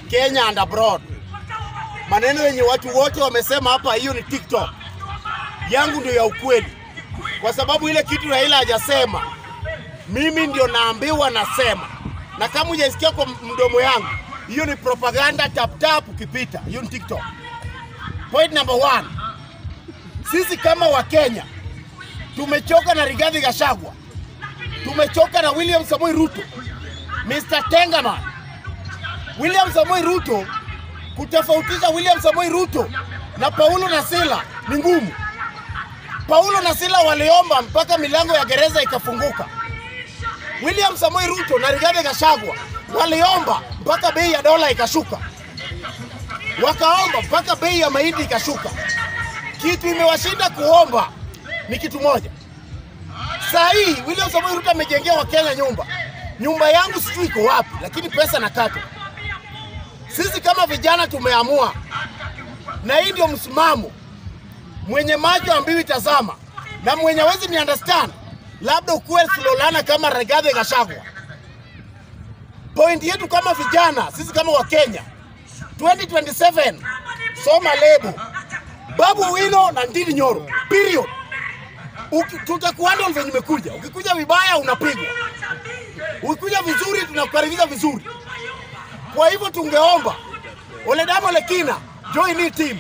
Kenya and abroad. Maneno yenye watu wote wamesema hapa, hiyo ni TikTok yangu ndio ya ukweli, kwa sababu ile kitu Raila hajasema mimi ndio naambiwa nasema, na kama hujaisikia kwa mdomo yangu, hiyo ni propaganda tap tap ukipita. Hiyo ni TikTok. Point number one, sisi kama Wakenya tumechoka na Rigathi Gachagua, tumechoka na William Samoei Ruto, Mr. Tengaman. William Samoei Ruto, kutofautisha William Samoei Ruto na Paulo na Sila ni ngumu. Paulo na Sila waliomba mpaka milango ya gereza ikafunguka. William Samoei Ruto na Rigathi Gachagua waliomba mpaka bei ya dola ikashuka, wakaomba mpaka bei ya mahindi ikashuka. Kitu imewashinda kuomba ni kitu moja. Saa hii William Samoei Ruto amejengea Wakenya nyumba. Nyumba yangu sijui iko wapi, lakini pesa nakatwa. Sisi kama vijana tumeamua, na hii ndio msimamo. Mwenye macho ambiwi tazama, na mwenye hawezi ni understand labda ukuwe Slolana kama Rigathi Gachagua. Point yetu kama vijana, sisi kama Wakenya 2027 soma lebo Babu Owino na Ndindi Nyoro, period. Uki- Tutakuhandle venye umekuja. Ukikuja vibaya unapigwa, ukikuja vizuri tunakukaribisha vizuri. Kwa hivyo tungeomba Oledamo Lekina join hii team,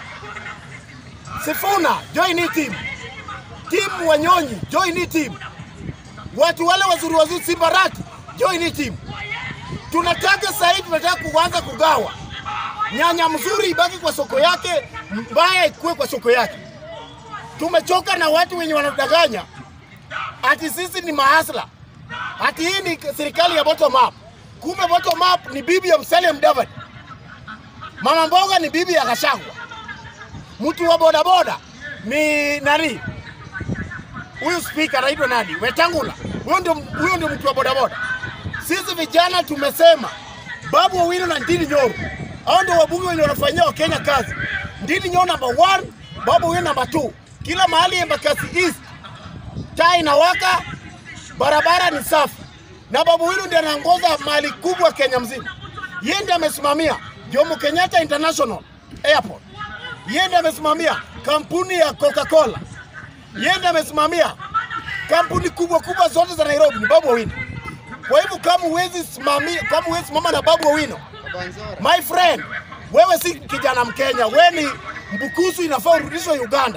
Sifuna join hii team, timu Wanyonyi join hii team, watu wale wazuri wazuri Simbarati join hii team. Tunataka sasa hivi tunataka kuanza kugawa nyanya mzuri ibaki kwa soko yake, mbaya ikuwe kwa soko yake. Tumechoka na watu wenye wanadanganya ati sisi ni mahasla, ati hii ni serikali ya bottom up. Kumbe bottom up ni bibi ya Musalia Mudavadi, mama mboga ni bibi ya Gachagua, mtu wa bodaboda ni nani? Huyu speaker anaitwa nani? Wetangula. Huyo ndio huyo ndio mtu wa bodaboda. Sisi vijana tumesema Babu Owino na Ndindi Nyoro, hao ndio wabunge wenye wanafanyia Wakenya kazi. Ndindi Nyoro number one, Babu Owino number two. Kila mahali Embakasi East taa inawaka, barabara ni safi, na Babu Owino ndiye anaongoza mali kubwa Kenya mzima. Yeye ndiye amesimamia Jomo Kenyatta International Airport, yeye ndiye amesimamia kampuni ya Coca-Cola, yeye ndiye amesimamia kampuni kubwa kubwa zote za Nairobi, ni Babu Owino. Kwa hivyo kama huwezi simamia, kama huwezi simama na Babu Owino, my friend, wewe si kijana Mkenya, wewe ni mbukusu, inafaa urudishwe Uganda.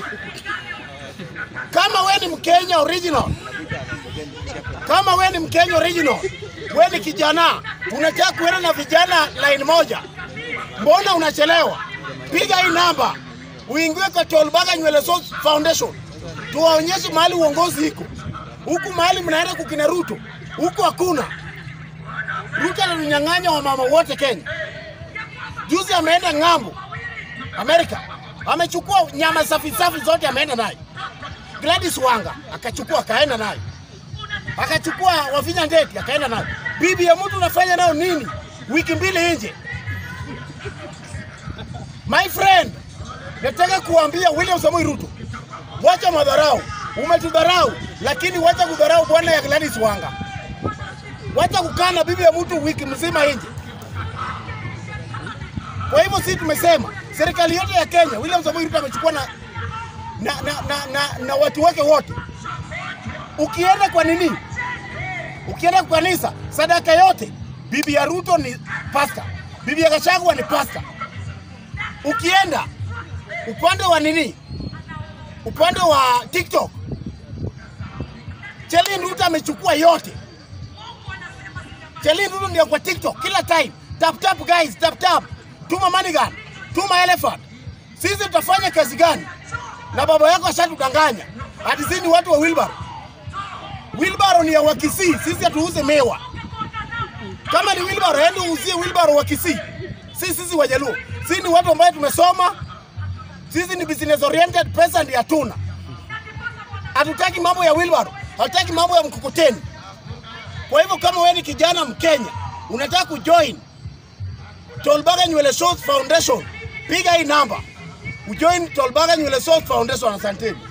Kama wewe ni Mkenya original, kama wewe ni Mkenya original, wewe ni kijana, unataka kuenda na vijana line moja, mbona unachelewa? Piga hii namba uingie kwa Tolbaga Nywele Source Foundation, tuwaonyeshe mahali uongozi iko huku, mahali mnaenda kukina Ruto, huku hakuna. Ruto ananyang'anya wamama wote Kenya. Juzi ameenda ng'ambo Amerika, amechukua nyama safi safi zote, ameenda nayo. Gladys Wanga akachukua akaenda nayo, akachukua Wavinya Ndeti akaenda nayo. Bibi ya mtu unafanya nayo nini? Wiki mbili nje. My friend, nataka kuambia William Samoei Ruto, wacha madharau. Umetudharau, lakini wacha kudharau bwana ya Gladys Wanga. Wacha kukaa na bibi ya mtu wiki mzima nje. Kwa hivyo sisi tumesema serikali yote ya Kenya, William Samoei Ruto amechukua na na, na, na, na, na watu wake wote. Ukienda kwa nini, ukienda kwa kanisa, sadaka yote, bibi ya Ruto ni pasta, bibi ya Gachagua ni pasta. Ukienda upande wa nini, upande wa TikTok, Chelin Ruto amechukua yote. Chelin Ruto ndio kwa TikTok kila time. Tap tap guys, tap tap. Tuma money gun, tuma elephant. Sisi tutafanya kazi gani? Na baba yako ashatudanganya. Ati sisi ni watu wa wheelbarrow. Wheelbarrow ni ya Wakisii, sisi hatuuze mewa. Kama ni wheelbarrow, ende uuzie wheelbarrow wa Kisii. Sisi sisi Wajaluo. Sisi ni watu ambao tumesoma. Sisi ni business oriented, pesa ndio hatuna. Hatutaki mambo ya wheelbarrow, hatutaki mambo ya mkokoteni. Kwa hivyo kama wewe ni kijana Mkenya unataka kujoin Tolbaga Nywele Source Foundation, piga hii namba ujoin Tolbaga Nywele Source Foundation. Asanteni.